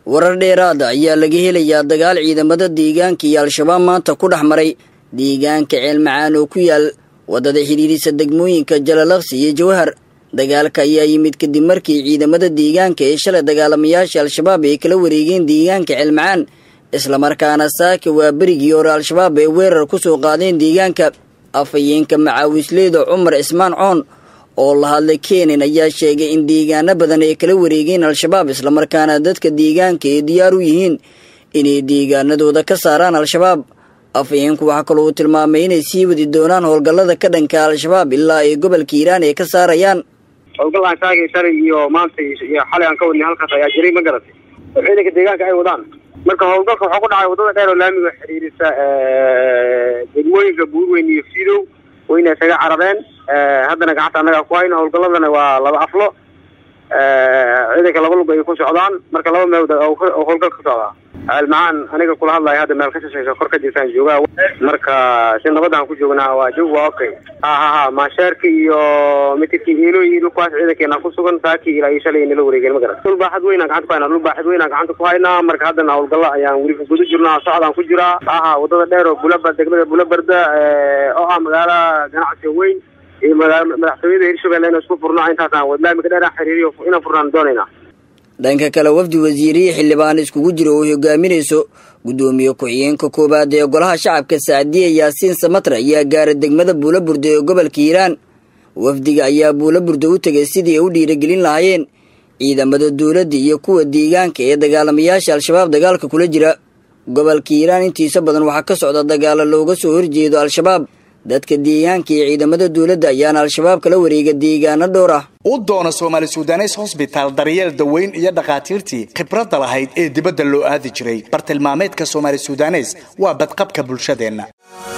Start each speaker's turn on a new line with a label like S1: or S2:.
S1: warar dheeraada ayaa laga helayaa dagaal ciidamada deegaanka iyo al-shabaab maanta ku dhex maray deegaanka ceelmacaan oo ku yaal waddada xidhiirisa degmooyinka jalalaqsi iyo jawhar dagaalka ayaa yimid kadib markii ciidamada deegaanka ee shalay dagaalamayaasha al-shabaab ay kala wareegeen deegaanka ceelmacaan islamarkaana saaka waa berigii hore al-shabaab ay weerar ku soo qaadeen deegaanka afhayeenka macaawisleyda cumar cismaan coon oo la hadlay keenan ayaa sheegay in deegaano badan ay kala wareegeen al-shabaab islamarkaana dadka deegaanka ay diyaar u yihiin inay deegaanadooda ka saaraan al-shabaab afhayeenku waxaa kaloo uu tilmaamay inay sii wadi doonaan howlgallada ka dhanka al-shabaab ilaa ay gobolka hiiraan ay ka saarayaan
S2: howlgallaan shaagay shalay iyo maanta iyo xalay aan ka wadnay halkaas ayaa jiray ma garatay oo ciidanka deegaanka ay wadaan marka howlgalka waxaa ku dhacay waddada dheer oo laamiga xiriirisa degmooyinka buurweyn iyo fiidow wayna isaga carareen haddana gacanta annaga ku hayno howlgalladana waa laba aflo ciidanka laba lug ay ku socdaan marka laba meel howlgal ka socdaa almacaan aniga kula hadlaya hadda meel ka shashaysa kor ka jirtaan joogaa marka si nabadaan ku joognaa waa joog waa okay ha ha ha maasheerka iyo mitirkii eelooyi dhulkaas ciidankeena ku sugan saakii ilaa iyo shalay nala wareegeen ma garan dhul baaxad weynaan gacanta ku haynaa dhul baaxad weynaan gacanta ku haynaa marka haddana howlgalla ayaan weli guda jirnaa socdaan ku jiraa ha ha waddada dheer oo bulaba degmada bulabarda oo ah magaala ganacsiga weyn iyo madaxtooyada hirshabelle ina isku furno intaasaan laamiga dheer aan xiriiriyo inaan furnaan doonaynaa
S1: dhanka kale wafdi wasiirihii xildhibaan iskugu jira oo hogaaminayso guddoomiye ku-xigeenka koowaad ee golaha shacabka sacdiye yaasiin samatra ayaa gaaray degmada buulaburda ee gobolka hiiraan wafdiga ayaa buulaburda u tegay sidii ay u dhiiragelin lahaayeen ciidamada dowladda iyo kuwa deegaanka ee dagaalamayaasha al-shabaab dagaalka kula jira gobolka hiiraan intiisa badan waxaa ka socda dagaalo looga soo horjeedo al-shabaab dadka deegaanka iyo ciidamada dowladda ayaana al-shabaab kala wareega deegaano dhowr ah
S3: u doona soomaali sudanes hosbitaal daryeel daweyn iyo dhakhaatiirtii khibradda lahayd ee dibadda loo aadi jiray bartilmaameedka soomaali sudanes waa badqabka bulshadeenna